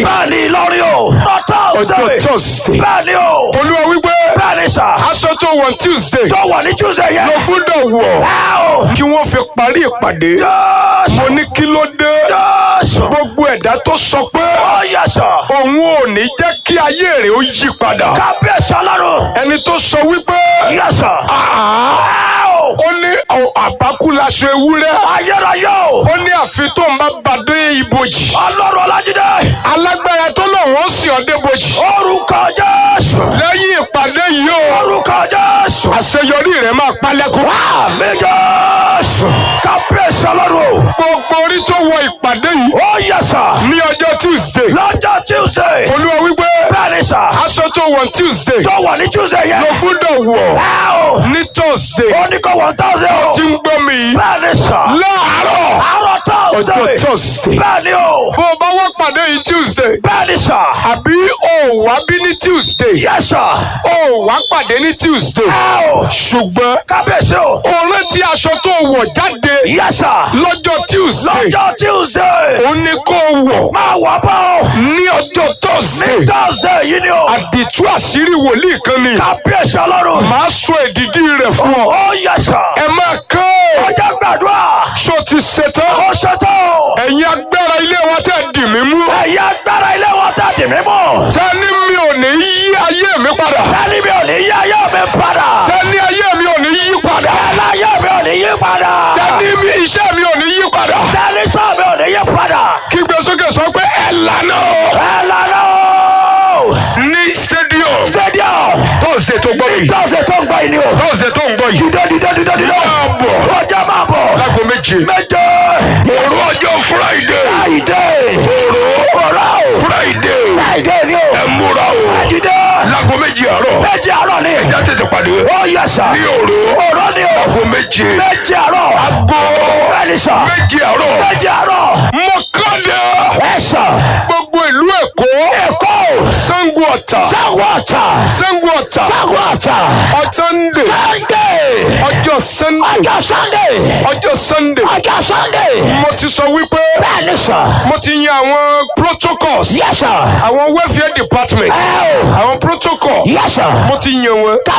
bẹ́ẹ̀ni Ìlọrin o. ọjọ́ Thursday. thursday bẹ́ẹ̀ni o. olúwa wípé bẹ́ẹ̀ni sà. aṣọ tó wọ̀ tuesday tó wà ní Tuesday yẹn. ló gbọ́dọ̀ wọ̀ ẹ o. kí wọ́n fi parí ìpàdé Jésù. mo ní kí ló dé Jésù. gbogbo ẹ̀dá tó sọ pé ó yẹ sà. òun ò ní jẹ́ kí ayé rẹ̀ ó yí padà kábíyèsí ọlọ́run. ẹni tó sọ wípé yẹ sà. ẹ o. ó ní ọ- àbákú laṣọ ewúrẹ́ ayérayé o. ó ní àfi tó ń bá bàdé ibojì ọlọ́run ọlájídé. alágbára tó náà wọ́n sì ọ́ débojì orúkọ Jésù. lẹ́yìn ìpàdé yìí o orúkọ Jésù. àṣeyọrí rẹ̀ máa palẹ́kùn. àmì Jésù. kábíyèsí ọlọ́run o. gbogbo orí tó wọ ìpàdé yìí ó yẹ sà. ní ọjọ́ tuesday lọ́jọ́ Tuesday. olúwa wípé bẹ́ẹ̀ni sà. aṣọ tó wọ̀ tuesday tó wà ní Tuesday yẹn. ló gbọ́dọ̀ wọ̀ ẹ o. ní thursday ó ní kó one thousand o. tí ń gbọ́ mi yìí bẹ́ẹ̀ni sà. láàárọ̀ àárọ̀ Thursday. ọjọ́ thursday bẹ́ẹ̀ni o. bó o bá wá pàdé yìí tuesday bẹ́ẹ̀ni sà. àbí o ò wá bí ní tuesday yẹ sà. o ò wá pàdé ní tuesday ẹ o. ṣùgbọ́n kábíyèsí o. o rántí aṣọ tó wọ̀ jáde yẹ sà. lọ́jọ́ tuesday lọ́jọ́ Tuesday. ó ní kó o wọ̀ máa wà bá o. ní ọjọ́ thursday Thursday yìí ni o. àdìtú àṣírí wòlíì kan ni kábíyèsí ọlọ́run. màá sọ èdìdí rẹ̀ fún ọ ó yẹ sà. ẹ máa kán ọjọ́ gbàdúrà. ṣó ti ṣetán ó ṣètò. ẹ̀yin agbára ilé wa tẹ̀ dì mí mú ẹ̀yà agbára ilé wọn tẹ̀ dì mí mú. tẹ́ni mi ò ní yí ayé mi padà tẹ́lí mi ò ní yí ayé mi padà. tẹ́ni ayé mi ò ní yí padà tẹ́lí ayé mi ò ní yí padà. tẹ́ni mi iṣẹ́ mi ò ní yí padà tẹ́lí sọ mi ò ní yí padà. kígbe sókè sọ pé ẹ lànà o ẹ lọ́nà o. ní stadium stadium. thursday tó gbọ́ yìí tọ́sẹ̀ tó ń gbọ́ yìí ni o. thursday tó ń gbọ́ yìí dídé dídé dídé dídé. máa bọ̀ ọjà máa bọ̀. láago méje méje. òru ọjọ́ friday friday. òró. òró o. friday friday ni o. ẹ múra o dídé. láago méje àárọ̀ méje àárọ̀ ni. ẹja tètè pàdé ó yẹ sà. ní òru òró ni o. láago méje méje àárọ̀. aago bẹ́ẹ̀ni sà. méje àárọ̀ méje àárọ̀. mọ́kànlá ẹ sà. gbogbo ìlú èkó èkó. sango ọ̀tà sango ọ̀tà. sango ọ̀tà sango ọ̀tà. ọ̀tàndé sunday. ọjọ́ sunday ọjọ́ sunday. ọjọ́ sunday ọjọ́ sunday. mo ti sọ wípé bẹ́ẹ̀ni sà. mo ti yan àwọn protocols yẹ sà. àwọn welfare department ẹ o. àwọn protocol yẹ sà. mo ti yan wọn